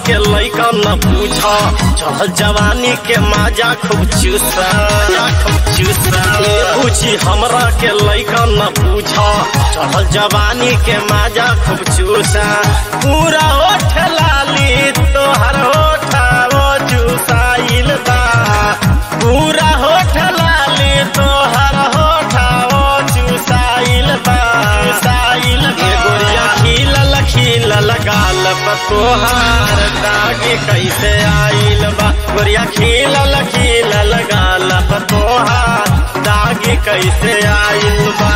के लैका न पूछा चढ़ल जवानी के माजा खूब चूसा खूब चूसा ए पूछी हमरा के लैका न पूछा चढ़ल जवानी के माजा खूब चूसा पूरा ओठ लाली तोहर होठा वो चूसाइल बा पूरा होठ लाली तोहर होठा वो चूसाइल बा चूसाइल बा गोरिया खिलल खिलल गाल पर तोहार दागी कैसे आइल बा गोरिया खिलल खिलल गाल पर तोहार दागी कैसे आइल बा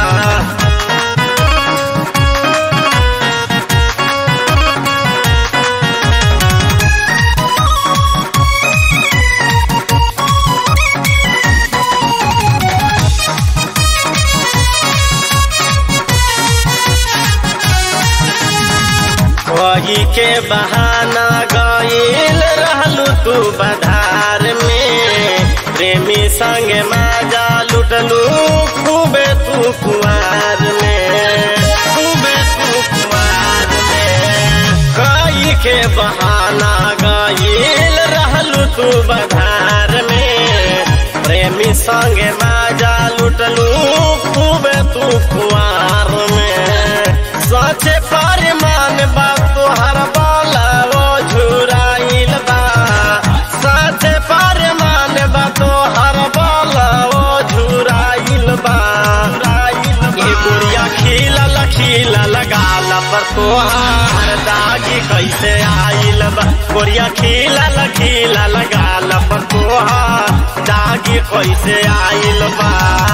वही के बहाना गईल रहलू तू बधार में प्रेमी संग माजा लुटलू खूबे तू कुआर में खूबे तू कुआर में कई के बहाना गईल रहलू तू बधार में प्रेमी संग माजा लुटलू खूबे तू कुआर में सचे परिमाण बा तोहर बाला वो झुराइल बा सचे परिमाण बा तोहर बाला वो झुराइल बा ये गुड़िया खिलल खिलल गाल पर तोहार दागी कैसे आइल बा गुड़िया खिलल खिलल गाल पर तोहार दागी कैसे आइल बा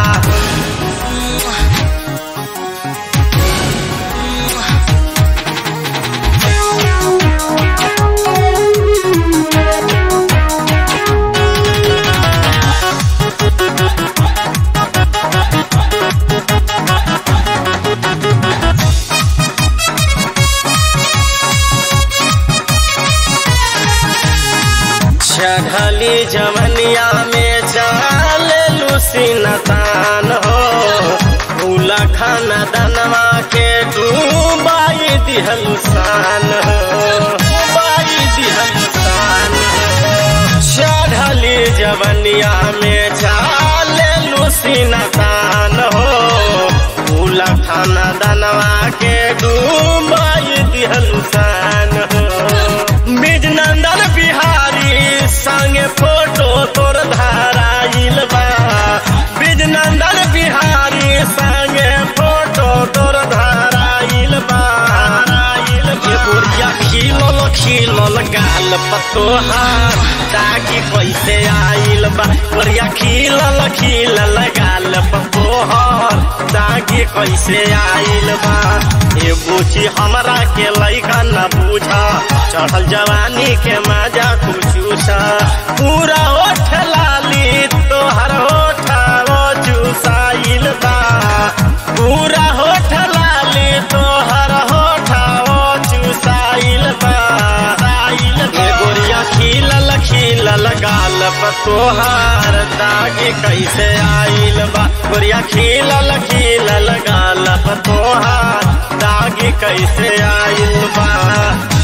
चढ़ली जवनिया में चाल लुसीनतान हो भूला खाना दनवा के डूबाई दिहलुसान हो डूबाई दिहलुसान हो चढ़ली जवनिया में चाल लुसीनतान हो भूला खाना दनवा के डूबाई दिहलुसान हो बिजनंदन बिहारी संगे फोटो तोर धाराइल बा बिजनंदन बिहारी संगे फोटो तोर धाराइल बा ये बुढ़िया खिलल खिलल गाल पतोहार ताकि कैसे आइल बा बुढ़िया खिलल खिलल गाल पतोहार ताकि कैसे आइल बा ये बूची हमरा के लैका न बूझा चढ़ल जवानी के मजा खूब चूसा पूरा ओठ लाली तोहर होठ वो चूसाइल बा पूरा होठ लाली तोहर होठ वो चूसाइल बा ये गोरिया खिलल खिलल गाल पर तोहार दागी कैसे आइल बा गोरिया खिलल खिलल गाल पर तोहार दागी कैसे आइल बा